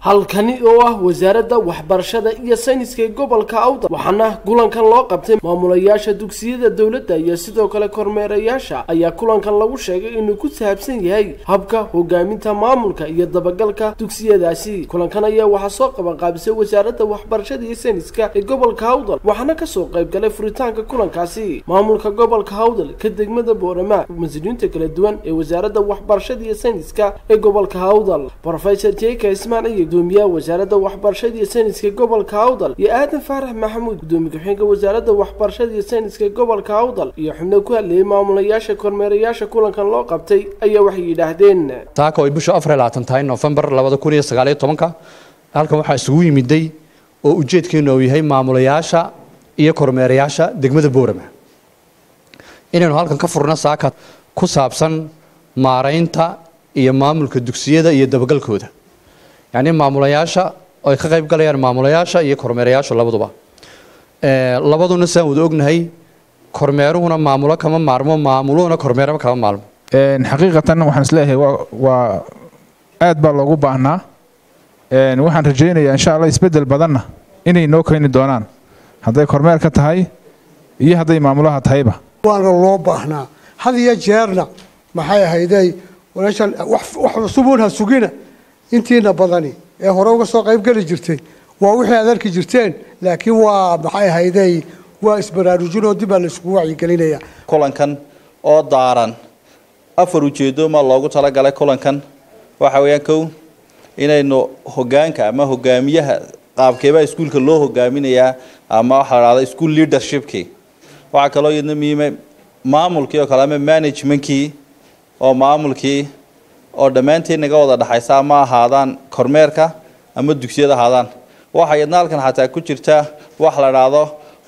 halkani oo ah wasaaradda waxbarashada iyo sayniska ee gobolka awdal waxaana kulankan loo qabtay maamulayaasha dugsiyada dowladda iyo sidoo kale kormeerayaasha ayaa kulankan lagu sheegay inuu ku saabsan yahay habka hogaaminta maamulka iyo dabagalka dugsiyadaasi kulankan ayaa waxaa soo qabanqaabisay wasaaradda waxbarashada iyo sayniska ee gobolka awdal waxaana kasoo qayb galay furitaanka kulankaasi maamulka gobolka awdal ka degmada boorama mas-uuliyiinta kala duwan ee wasaaradda waxbarashada iyo sayniska ee gobolka awdal rofesor jeka ismaan iyo gudoomiyaha wasaaradda waxbarashada iyo sayniska gobolka awdal iyo aadan faarax maxamuud gudoomiye ku-xigeenka wasaaradda waxbarashada iyo sayniska gobolka awdal iyo xubno ku hadlayay maamulayaasha kormeerayaasha kulankan loo qabtay ayaa waxay yidhaahdeen taaka ay bishu afar iyo labaatan tahay noofembar labada kun iyo sagaal iyo tobanka halkan waxaa isugu yimiday oo ujeedkeenu uu yahay maamulayaasha iyo kormeerayaasha degmada boorama inaynu halkan ka furno saaka ku saabsan maaraynta iyo maamulka dugsiyada iyo dabagalkooda yacni maamulayaasha ay ka qayb galayaan maamulayaasha iyo kormeerayaasha labaduba labaduna sidaan wada ognahay kormeeruhuna maamulo kama maarmo maamuluhuna kormeerama kama maalmo xaqiiqatan waxaan isleeyahay waa aad baa loogu baahnaa waxaan rajaynayaa insha allah isbedel badanna inay noo keeni doonaan hadday kormeerka tahay iyo hadday maamulaha tahayba waana loo baahnaa had iyo jeerna maxay ahayday walaashan wax cusubuun ha sugina intiina badani ee hore uga soo qayb geli jirtay waa wixii aad arki jirteen laakiin waa maxay ahayday waa isbaraarujin oo dib baa la isugu wacyigelinaya kulankan oo daaran afar ujeedo ma loogu talagalay kulankan waxa weeyaan kow inaynu hogaanka ama hogaamiyaha qaabkeebaa iskuulka loo hogaaminayaa ama waxaa la dhahda school leadershipkii waxaa kaloo iyadna muhiima maamulkii oo kale ama managementkii oo maamulkii oo dhammaanteen naga wada dhexaysa ama ahaadaan kormeerka ama dugsiyada ahaadaan waxaa iyadna halkan xataa ku jirta wax la dhahdo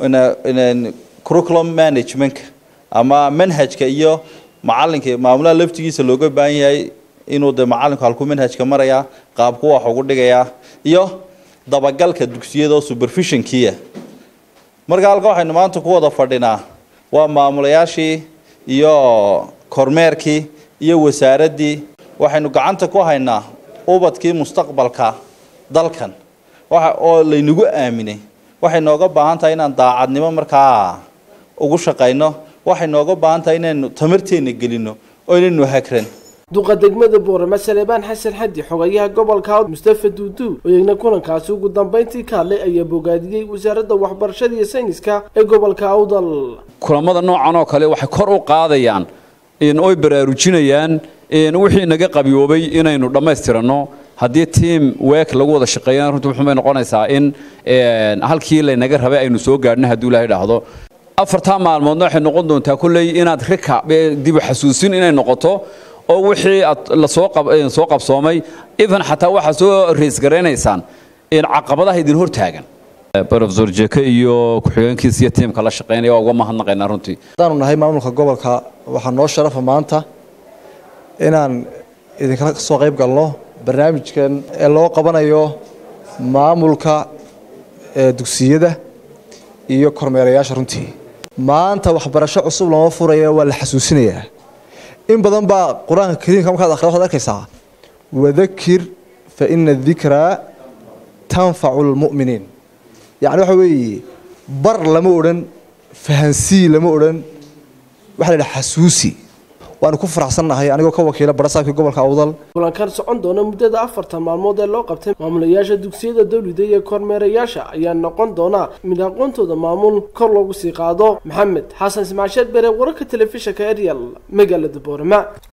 curriculum managementka ama manhajka iyo macalinka maamulaha laftigiisa looga baahan yahay inuu de macalinku halku manhajka marayaa qaabku wax ugu dhigayaa iyo dabagalka dugsiyada oo supervisionkiia marka halka waxaynu maanta ku wada fadhinaa waa maamulayaashii iyo kormeerkii iyo wasaaraddii waxaynu gacanta ku haynaa ubadkii mustaqbalka dalkan waxa oo laynagu aaminay waxay nooga baahan tahay inaan daacadnimo markaa ugu shaqayno waxay nooga baahan tahay inaynu tamarteenna gelino oo inaynu hagran duqa degmada boorama saleebaan xasan xaddi xogayaha gobolka mustafa duudu oo iyagna kulankaasi ugu dambayntii ka hadlay ayaa bogaadiyey wasaaradda waxbarashada iyo sayniska ee gobolka awdal kulamada noocan oo kale waxay kor u qaadayaan oy baraarujinayaan wixii naga qabiyoobay inaynu dhammaystiranno haddii tiam week lagu wada shaqeeyana runtii wuxuubay noqonaysaa in halkii laynaga rabay aynu soo gaadhno hadduu ilaahay dhahdo afartaa maalmoodna waxay noqon doontaa kolley inaad rika dibu xasuusin inay noqoto oo wixii aad lasoo qabsoomay even xataa waxaa soo reisgaraynaysaan caqabadaha idin hor taagan rofesor jeke iyo ku-xigeenkiisa iyo tiimka la shaqeynaya waa uga mahadnaqaynaa runtii haddaanu nahay maamulka gobolka waxaa noo sharafa maanta inaan idinkala soo qayb galno barnaamijkan ee loo qabanayo maamulka dugsiyada iyo kormeerayaasha runtii maanta waxbarasho cusub lama furaya waa la xasuusinayaa in badan baa qur-aanka kariimka markaad akhrido waxaad arkaysaa wadakir fa ina dikraa tanfacu lmu'miniin yacni waxa weeye bar lama odhan fahansii lama odhan waxa la yidhaha xasuusi waanu ku faraxsannahay anigoo ka wakiila barasaabkii gobolka awdal kulankan socon doona muddada afartan maalmood ee loo qabtay maamulayaasha dugsiyada dowlida iyo kormeerayaasha ayaa noqon doona mid aqoontooda maamul kor loogu sii qaado maxamed xasan ismaasheed bere wararka telefishinka eryal magaalada boorama